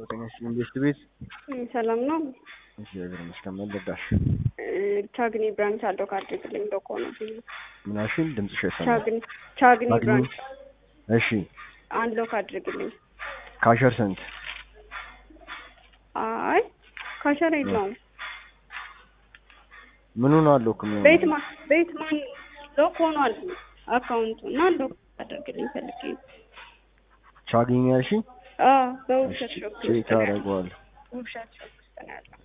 ጤና ኢንቨስት ቤት ሰላም ነው። እግዚአብሔር ይመስገን። ምን ልርዳሽ? ቻግኒ ብራንች አለው ካድርግልኝ ዶኮ ነው ምናሽን ድምፅሽ አይሰማም። ቻግኒ ቻግኒ ቻግኒ? ብራንች እሺ አንድ ሎክ አድርግልኝ። ካሸር ስንት? አይ ካሸር የለውም። ምኑ ነው አለው እኮ የሚሆነው? ቤት ማ ቤት ማን ሎክ ሆኗል አካውንቱ እና ሎክ አድርግልኝ ፈልጌ ነው። ቻግኒ ያልሽኝ? አዎ በውብሸት ሾክ ውስጥ ቼክ ነው ያለው። አደርገዋለሁ። ውብሸት ሾክ ውስጥ ነው ያለው።